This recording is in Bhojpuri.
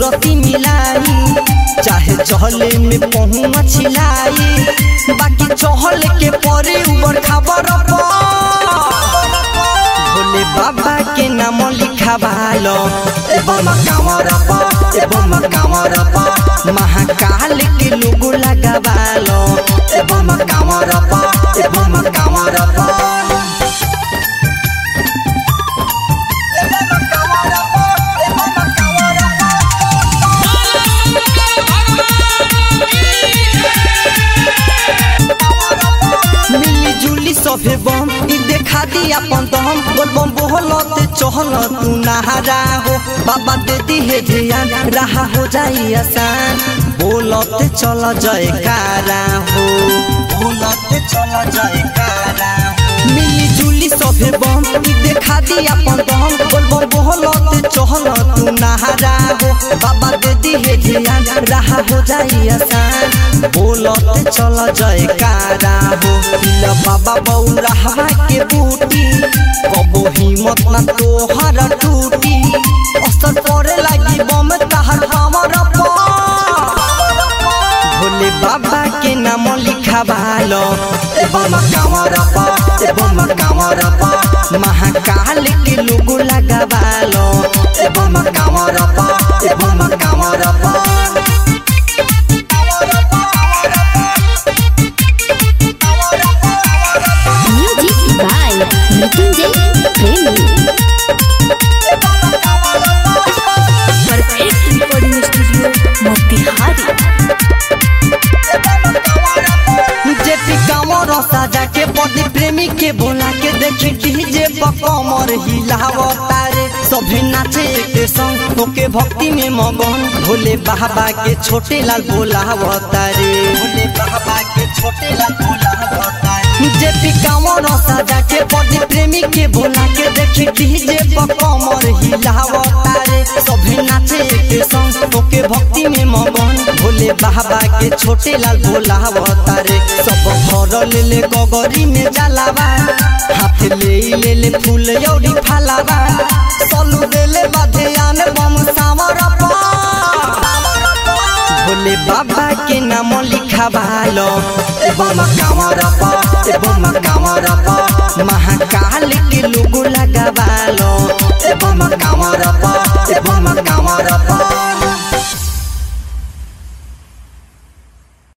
सूरती मिलाई चाहे चहले में पहुँच छिलाई बाकी चहल के परे ऊपर खबर भोले बाबा के नाम लिखा भालो एवं कांवर एवं कांवर महाकाल के लोगो लगावालो एवं कांवर एवं कांवर मिली जुली सभे बम ई देखा दी अपन दम बोल बम बोहलत चहल तू नहारा हो बाबा दे दी है ध्यान रहा हो जाई आसान बोलत चल जयकारा हो बोलत चल जयकारा हो मिली जुली सभे बम ई देखा दी अपन दम बोल बम बोहलत चहल तू नहारा हो बाबा दे दी है ध्यान रहा हो जाई आसान बोलत चल जयकारा हो पिला बाबा बौरा हवा के बूटी कबो हिम्मत ना तोहर टूटी असर पड़े लगी बम तहर हमर भोले बाबा के नाम लिखा भालो एवं कांवर एवं कांवर महाकाल के लोगो लगावालो एवं कांवर एवं कांवर Music by Mrityunjay Premi. Perfect recording studio, Motihari. J P कांवर साजा के पति प्रेमी के बोला के देखी डीजे पर कमर हिलावता रे सभी नाचे के संग तोके भक्ति में मगन भोले बाबा के छोटे लाल बोलावता रे भोले बाबा के छोटे लाल बोलावता रे जेपी कांवर साजा के पति प्रेमी के बोला के देखी डीजे पर कमर हिलावता रे सभी नाचे के संग तोके भक्ति में मगन भोले बाबा के छोटे लाल बोलावता रे सब भर ले ले गगरी में जलावा हाथ ले ले ले फूल यौरी फलावा सलू दे ले बधियान बम सावर भोले बाबा के नाम लिखा भालो एवं कांवर एवं कांवर महाकाल के लोगो लगावालो एवं कांवर एवं